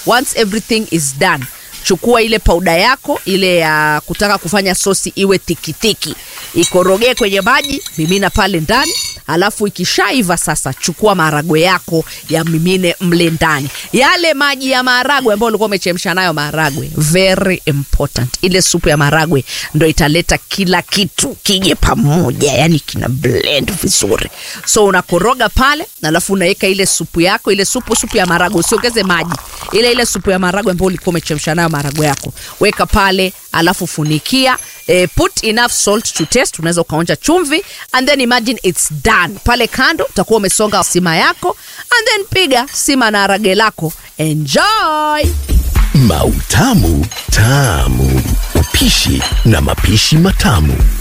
once everything is done chukua ile pauda yako ile ya kutaka kufanya sosi iwe tikitiki ikorogee kwenye maji mimina pale ndani alafu ikishaiva sasa chukua maharagwe yako ya mimine mle ndani yale maji ya maharagwe ambayo ulikuwa umechemsha nayo maharagwe very important ile supu ya maharagwe ndo italeta kila kitu kije pamoja yani kina blend vizuri so unakoroga pale alafu unaweka ile supu yako ile supu supu ya maharagwe usiongeze maji ile ile supu ya maharagwe ambayo ulikuwa umechemsha nayo maharagwe yako weka pale alafu funikia eh, put enough salt to taste unaweza ukaonja chumvi and then imagine it's done pale kando utakuwa umesonga sima yako and then piga sima na harage lako enjoy Mautamu Tamu. Upishi na mapishi matamu.